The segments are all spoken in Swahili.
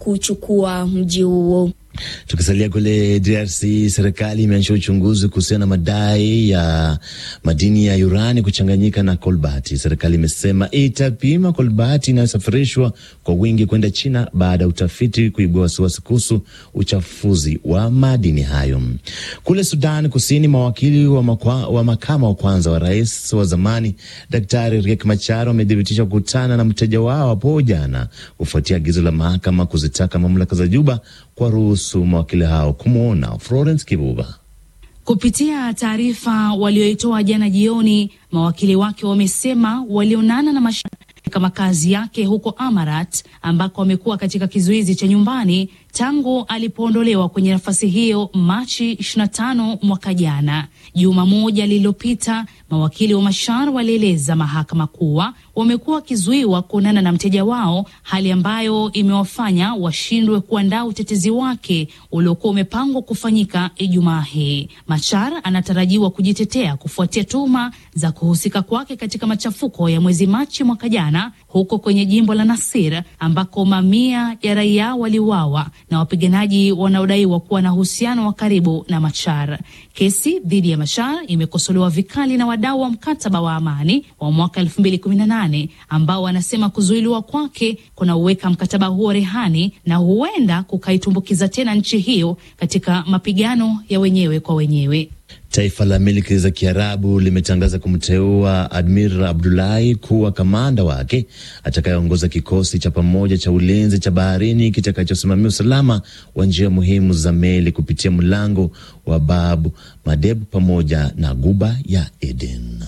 kuchukua mji huo. Tukisalia kule DRC, serikali imeanzisha uchunguzi kuhusiana na madai ya madini ya urani kuchanganyika na kolbati. Serikali imesema itapima kolbati inayosafirishwa kwa wingi kwenda China baada ya utafiti kuibua wasiwasi kuhusu uchafuzi wa madini hayo. Kule Sudan Kusini, mawakili wa, makwa, wa makama wa kwanza wa rais wa zamani Daktari Riek Machar wamethibitisha kukutana na mteja wao hapo jana kufuatia agizo la mahakama kuzitaka mamlaka za Juba kwa ruhusu mawakili hao kumwona. Florence Kibuba. Kupitia taarifa walioitoa jana jioni, mawakili wake wamesema walionana na Machar katika makazi yake huko Amarat ambako amekuwa katika kizuizi cha nyumbani tangu alipoondolewa kwenye nafasi hiyo Machi 25 mwaka jana. Juma moja lililopita, mawakili wa Machar walieleza mahakama kuwa wamekuwa wakizuiwa kuonana na mteja wao, hali ambayo imewafanya washindwe kuandaa utetezi wake uliokuwa umepangwa kufanyika Ijumaa hii. Machar anatarajiwa kujitetea kufuatia tuhuma za kuhusika kwake katika machafuko ya mwezi Machi mwaka jana huko kwenye jimbo la Nasir ambako mamia ya raia waliuawa na wapiganaji wanaodaiwa kuwa na uhusiano wa karibu na Machar. Kesi dhidi ya Machar imekosolewa vikali na wadau wa mkataba wa amani wa mwaka 2018 ambao wanasema kuzuiliwa kwake kunauweka mkataba huo rehani na huenda kukaitumbukiza tena nchi hiyo katika mapigano ya wenyewe kwa wenyewe. Taifa la milki za Kiarabu limetangaza kumteua Admir Abdulahi kuwa kamanda wake atakayeongoza kikosi cha pamoja cha ulinzi cha baharini kitakachosimamia usalama wa njia muhimu za meli kupitia mlango wa Bab Madeb pamoja na Guba ya Eden.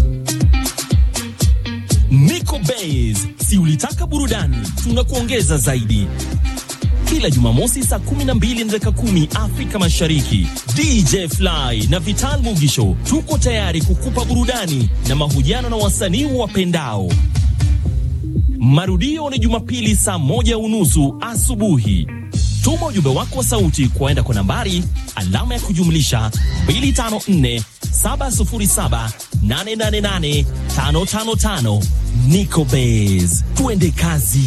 Nico Base, si ulitaka burudani, tunakuongeza zaidi kila Jumamosi saa 12 na dakika 10 Afrika Mashariki, DJ Fly na Vital Mugisho tuko tayari kukupa burudani na mahojiano na wasanii wapendao. Marudio ni Jumapili saa moja unusu asubuhi. Tuma ujumbe wako wa sauti kwaenda kwa nambari alama ya kujumlisha 254 707 888 555. Nico Base, tuende kazi.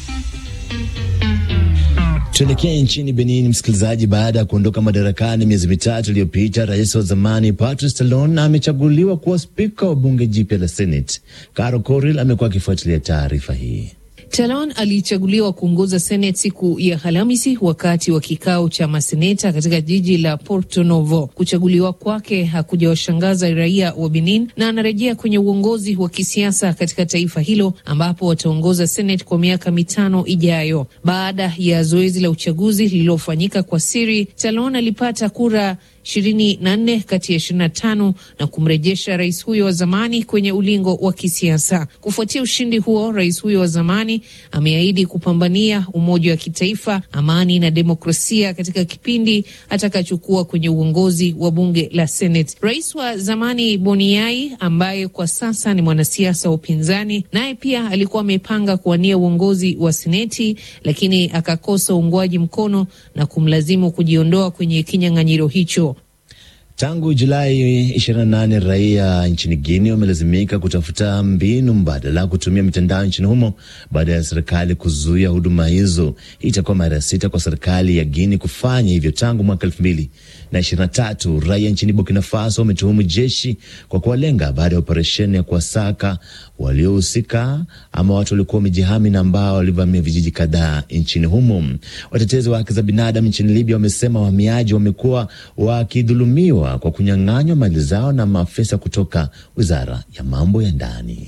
Tuelekee nchini Benin, msikilizaji. Baada ya kuondoka madarakani miezi mitatu iliyopita, rais wa zamani Patrice Talon amechaguliwa kuwa spika wa bunge jipya la Senate. Caro Coril amekuwa akifuatilia taarifa hii. Talon alichaguliwa kuongoza Senate siku ya Alhamisi wakati wa kikao cha maseneta katika jiji la Porto Novo. Kuchaguliwa kwake hakujawashangaza raia wa Benin na anarejea kwenye uongozi wa kisiasa katika taifa hilo ambapo wataongoza Senate kwa miaka mitano ijayo. Baada ya zoezi la uchaguzi lililofanyika kwa siri, Talon alipata kura ishirini na nne kati ya ishirini na tano na kumrejesha rais huyo wa zamani kwenye ulingo wa kisiasa. Kufuatia ushindi huo, rais huyo wa zamani ameahidi kupambania umoja wa kitaifa, amani na demokrasia katika kipindi atakachokuwa kwenye uongozi wa bunge la Senate. Rais wa zamani Boniai, ambaye kwa sasa ni mwanasiasa wa upinzani, naye pia alikuwa amepanga kuwania uongozi wa Seneti, lakini akakosa uungwaji mkono na kumlazimu kujiondoa kwenye kinyang'anyiro hicho. Tangu Julai 28 raia nchini Guinea wamelazimika kutafuta mbinu mbadala kutumia mitandao nchini humo baada ya serikali kuzuia huduma hizo. Hii itakuwa mara ya sita kwa serikali ya Guinea kufanya hivyo tangu mwaka elfu mbili na ishirini na tatu. Raia nchini Burkina Faso wametuhumu jeshi kwa kuwalenga baada ya operesheni ya kuwasaka waliohusika ama watu waliokuwa wamejihami na ambao walivamia vijiji kadhaa nchini humo. Watetezi wa haki za binadamu nchini Libya wamesema wahamiaji wamekuwa wakidhulumiwa kwa kunyang'anywa mali zao na maafisa kutoka wizara ya mambo ya ndani.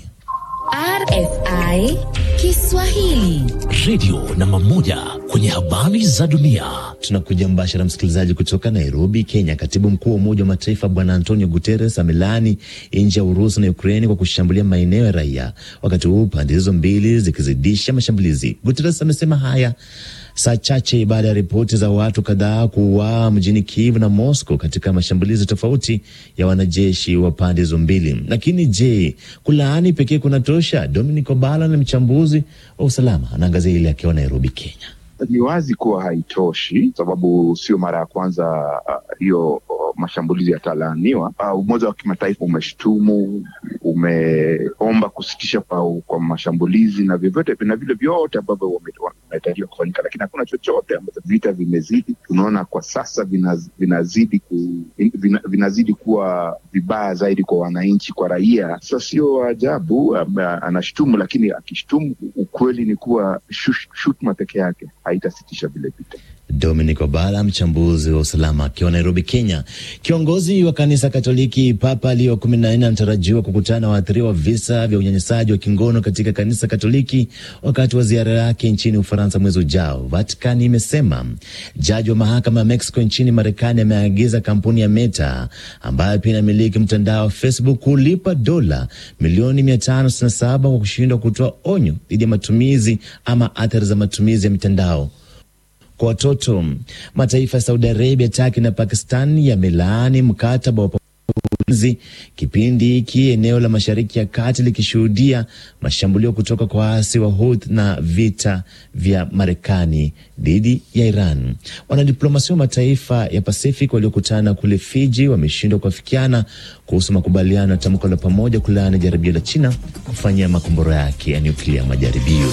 RFI Kiswahili, redio namba moja kwenye habari za dunia. Tunakuja mbashara, msikilizaji, kutoka Nairobi, Kenya. Katibu mkuu wa Umoja wa Mataifa Bwana Antonio Guterres amelaani nchi ya Urusi na Ukraini kwa kushambulia maeneo ya raia, wakati huu pande hizo mbili zikizidisha mashambulizi. Guterres amesema haya saa chache baada ya ripoti za watu kadhaa kuuawa mjini Kiev na Moscow katika mashambulizi tofauti ya wanajeshi wa pande hizo mbili. Lakini je, kulaani pekee kunatosha? Dominic Obala na mchambuzi wa usalama anaangazia ile akiwa Nairobi, Kenya. Ni wazi kuwa haitoshi, sababu sio mara ya kwanza hiyo uh, uh, mashambulizi yatalaaniwa. Uh, Umoja wa Kimataifa umeshtumu umeomba kusitisha kwa, kwa mashambulizi na vyovyote na vile vyote ambavyo wametarajiwa kufanyika, lakini hakuna chochote ambacho. Vita vimezidi, tunaona kwa sasa vinaz, vinazidi ku, vina, vinazidi kuwa vibaya zaidi kwa wananchi, kwa raia. Sasa sio ajabu anashutumu, lakini akishutumu, ukweli ni kuwa shutuma peke yake haitasitisha vile vita. Dominic Obala, mchambuzi wa usalama akiwa Nairobi, Kenya. Kiongozi wa kanisa Katoliki Papa Leo kumi na nne anatarajiwa kukutana na waathiriwa wa visa vya unyanyasaji wa kingono katika kanisa Katoliki wakati wa ziara yake nchini Ufaransa mwezi ujao, Vatican imesema. Jaji wa mahakama ya Mexico nchini Marekani ameagiza kampuni ya Meta ambayo pia inamiliki mtandao wa Facebook kulipa dola milioni 567 kwa kushindwa kutoa onyo dhidi ya matumizi ama athari za matumizi ya mitandao kwa watoto. Mataifa ya Saudi Arabia, Turkey na Pakistan yamelaani mkataba wa ulinzi, kipindi hiki eneo la Mashariki ya Kati likishuhudia mashambulio kutoka kwa waasi wa Houthi na vita vya Marekani dhidi ya Iran. Wanadiplomasia wa mataifa ya Pacific waliokutana kule Fiji wameshindwa kuafikiana kuhusu makubaliano ya tamko la pamoja kulaani jaribio la China kufanyia makombora yake ya nyuklia majaribio.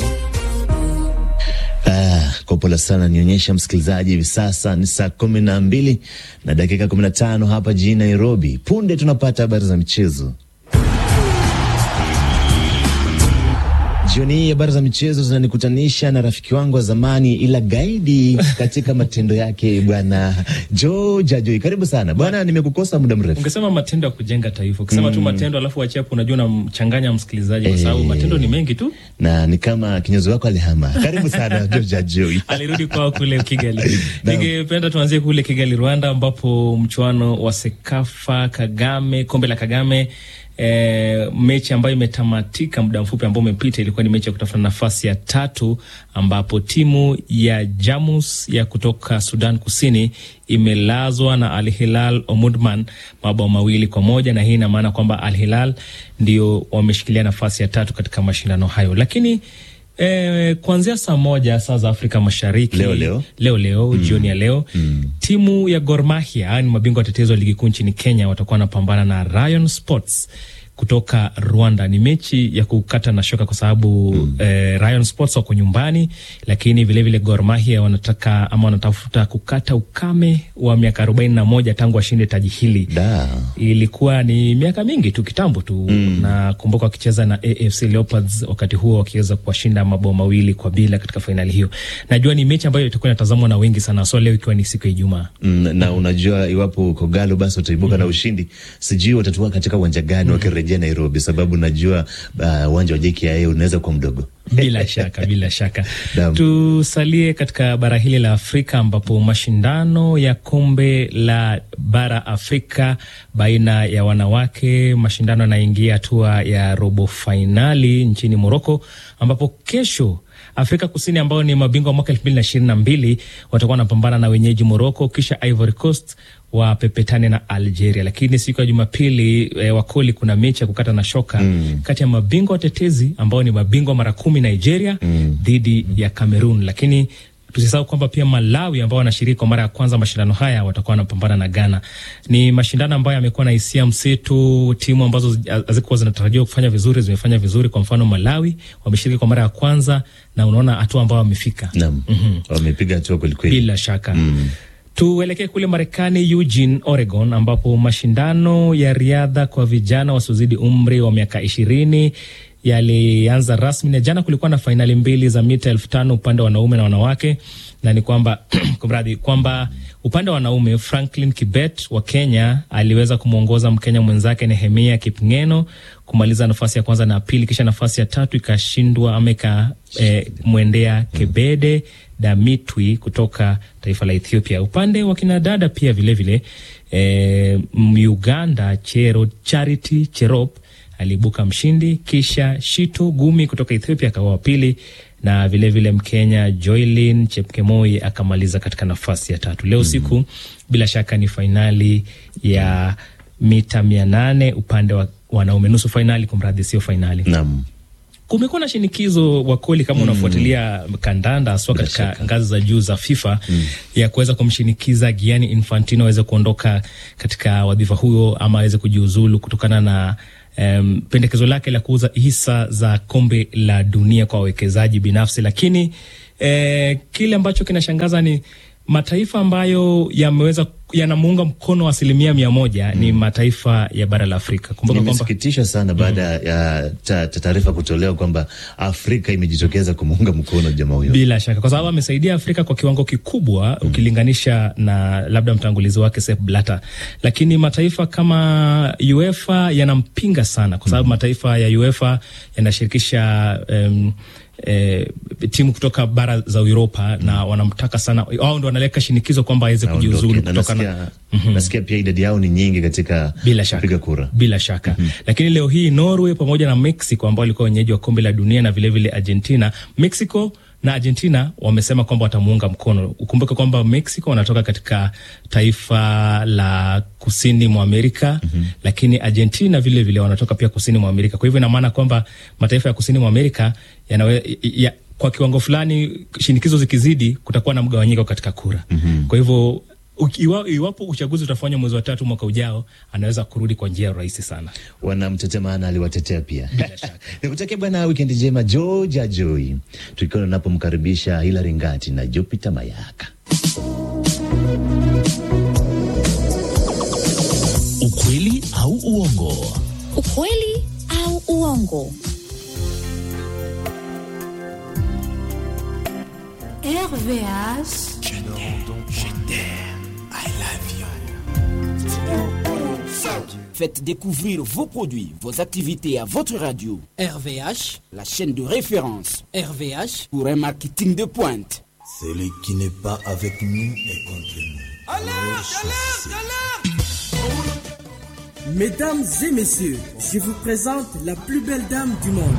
Ah, kwa pole sana nionyesha msikilizaji, hivi sasa ni saa kumi na mbili na dakika kumi na tano hapa jijini Nairobi. Punde tunapata habari za michezo. Jioni hii habari za michezo zinanikutanisha na rafiki wangu wa zamani ila gaidi katika matendo yake, bwana George Ajoi. Karibu sana bwana, nimekukosa muda mrefu. Ungesema matendo ya kujenga taifa, ukisema mm. tu matendo alafu achia hapo, unajua unamchanganya msikilizaji kwa sababu matendo ni mengi tu, na ni kama kinyozi wako alihama. Karibu sana George Ajoi. alirudi kwao kule Kigali. Ningependa tuanzie kule Kigali, Rwanda, ambapo mchuano wa Sekafa Kagame, kombe la Kagame E, mechi ambayo imetamatika muda mfupi ambao umepita ilikuwa ni mechi ya kutafuta nafasi ya tatu, ambapo timu ya Jamus ya kutoka Sudan Kusini imelazwa na Al Hilal Omdurman mabao mawili kwa moja, na hii ina maana kwamba Al Hilal ndio wameshikilia nafasi ya tatu katika mashindano hayo, lakini E, kuanzia saa moja saa za Afrika Mashariki leo leo, leo, leo mm. jioni ya leo mm. timu ya Gor Mahia ni mabingwa watetezi wa ligi kuu nchini Kenya watakuwa wanapambana na Rayon Sports kutoka Rwanda. Ni mechi ya kukata na shoka kwa sababu mm. eh, Rayon Sports wako nyumbani, lakini vilevile Gor Mahia wanataka ama wanatafuta kukata ukame wa miaka arobaini na moja tangu washinde taji hili. Ilikuwa ni miaka mingi tu kitambo tu mm. na kumbuka wakicheza na AFC Leopards wakati huo wakiweza kuwashinda mabao mawili kwa bila katika fainali hiyo. Najua ni mechi ambayo itakuwa inatazamwa na wengi sana, so leo ikiwa ni siku ya Ijumaa mm, na unajua iwapo Kogalo basi wataibuka mm. na ushindi, sijui watatua katika uwanja gani mm. wakirejea Nairobi, sababu najua uwanja uh, wa JKIA unaweza kuwa mdogo. Bila shaka bila shaka tusalie katika bara hili la Afrika ambapo mashindano ya kombe la bara Afrika baina ya wanawake, mashindano yanaingia hatua ya robo fainali nchini Moroko, ambapo kesho Afrika Kusini ambao ni mabingwa mwaka elfu mbili na ishirini na mbili watakuwa wanapambana na wenyeji Moroko, kisha Ivory Coast wapepetane na Algeria. Lakini siku ya Jumapili e, wakoli kuna mechi ya kukata na shoka mm. kati ya mabingwa watetezi ambao ni mabingwa mara kumi Nigeria dhidi mm. ya Cameroon, lakini tusisahau kwamba pia Malawi ambao wanashiriki kwa mara ya kwanza mashindano haya watakuwa wanapambana na Ghana. Ni mashindano ambayo yamekuwa na hisia mseto. Timu ambazo hazikuwa zinatarajiwa kufanya vizuri zimefanya vizuri. Kwa mfano, Malawi wameshiriki kwa mara ya kwanza na unaona hatua ambao wamefika, naam, mm -hmm. wamepiga hatua kwelikweli, bila shaka mm. Tuelekee kule Marekani, Eugene, Oregon, ambapo mashindano ya riadha kwa vijana wasiozidi umri wa miaka ishirini yalianza rasmi na jana kulikuwa na fainali mbili za mita elfu tano upande wa wanaume na wanawake, na ni kwamba kumradhi, kwamba upande wa wanaume Franklin Kibet wa Kenya aliweza kumwongoza Mkenya mwenzake Nehemia Kipngeno kumaliza nafasi ya kwanza na pili, kisha nafasi ya tatu ikashindwa ama ikamwendea eh, Kebede Damitwi kutoka taifa la Ethiopia. Upande wa kinadada pia vilevile vile, eh, Uganda Chero Charity Cherop aliibuka mshindi, kisha Shito Gumi kutoka Ethiopia akawa wa pili na vilevile vile Mkenya Joylin Chepkemoi akamaliza katika nafasi ya tatu. Leo siku mm -hmm. bila shaka ni fainali ya mita mia nane upande wa wanaume, nusu fainali, kumradhi, sio fainali. Naam. Kumekuwa na shinikizo wakoli, kama mm. unafuatilia kandanda haswa katika ngazi za juu za FIFA mm. ya kuweza kumshinikiza Gianni Infantino aweze kuondoka katika wadhifa huyo ama aweze kujiuzulu kutokana na um, pendekezo lake la kuuza hisa za kombe la dunia kwa wawekezaji binafsi, lakini eh, kile ambacho kinashangaza ni mataifa ambayo yameweza yanamuunga mkono asilimia mia moja ni mataifa ya bara la Afrika. Kumbuka kwamba Nimesikitisha sana baada ya ta- ta- taarifa kutolewa kwamba Afrika imejitokeza kumuunga mkono jamaa huyo. bila shaka, kwa sababu amesaidia Afrika kwa kiwango kikubwa ukilinganisha na labda mtangulizi wake Sepp Blatter, lakini mataifa kama UEFA yanampinga sana, kwa sababu mataifa ya UEFA yanashirikisha um, E, timu kutoka bara za Uropa na wanamtaka sana, wao ndo wanaleka shinikizo kwamba aweze kujiuzulu Aondoke. Na kutokana nasikia, nasikia pia idadi yao ni nyingi katika bila shaka kupiga kura. bila shaka lakini leo hii Norway pamoja na Mexico ambao walikuwa wenyeji wa kombe la dunia na vilevile vile Argentina, Mexico na Argentina wamesema kwamba watamuunga mkono. Ukumbuke kwamba Mexico wanatoka katika taifa la kusini mwa Amerika lakini Argentina vile vile wanatoka pia kusini mwa Amerika. Kwa hivyo ina maana kwamba mataifa ya kusini mwa Amerika yanawe, ya, kwa kiwango fulani shinikizo zikizidi, kutakuwa na mgawanyiko katika kura. Kwa hivyo uki- iwa- iwapo uchaguzi utafanywa mwezi wa tatu mwaka ujao, anaweza kurudi kwa njia rahisi sana. wanamtetea maana aliwatetea pia. Nikutakia bwana wikendi njema Georgia Joy, tukiwa tunapomkaribisha Hilary Ngati na Jupiter Mayaka. Ukweli au uongo? Ukweli au uongo? RVH. Faites découvrir vos produits, vos activités à votre radio. RVH, la chaîne de référence RVH, pour un marketing de pointe. Celui qui n'est pas avec nous est contre nous. Mesdames et messieurs, je vous présente la plus belle dame du monde.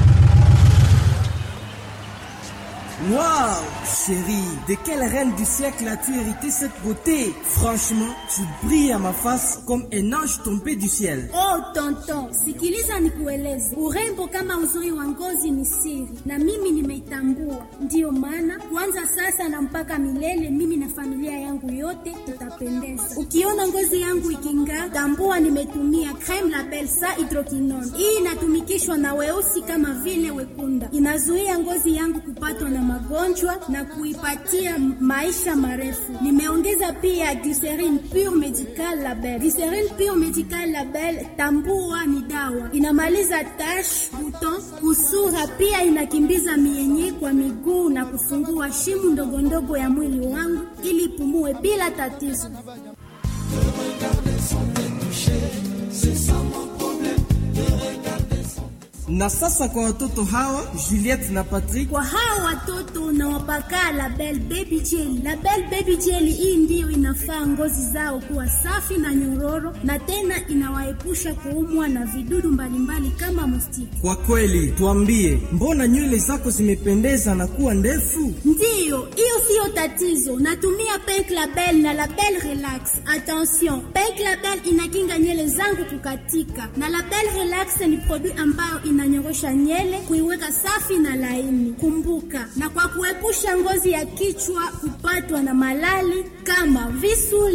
Waouh, chérie, de quelle reine du siècle as-tu hérité cette beauté Franchement, tu brilles à ma face comme un ange tombé du ciel. Oh tonton, sikiliza nikueleze, urembo kama uzuri wa ngozi ni siri, na mimi nimeitambua. Ndiyo maana kuanza sasa na mpaka milele, mimi na familia yangu yote tutapendeza. Ukiona ngozi yangu iking'aa, tambua nimetumia creme la Belsa hydroquinone. Hii inatumikishwa na weusi kama vile wekunda, inazuia ngozi yangu kupatwa na magonjwa na kuipatia maisha marefu. Nimeongeza pia glycerine pure medical label. Glycerine pure medical label, tambua ni dawa, inamaliza tash, buton, kusura, pia inakimbiza mienye kwa miguu na kufungua shimu ndogo ndogo ya mwili wangu ili ipumue bila tatizo. Na sasa kwa watoto hawa Juliette na Patrick, Kwa hao watoto nawapaka Label Baby Jelly. Label Baby Jelly hii ndiyo inafaa ngozi zao kuwa safi na nyororo, na tena inawaepusha kuumwa na vidudu mbalimbali kama mustiki. kwa kweli tuambie, mbona nywele zako zimependeza na kuwa ndefu? Ndiyo, hiyo siyo tatizo. Natumia Pink Label na Label Relax. Attention, Pink Label inakinga nywele zangu kukatika, na Label Relax ni produit ambayo inanyorosha nywele kuiweka safi na laini. Kumbuka, na kwa kuepusha ngozi ya kichwa kupatwa na malali kama visu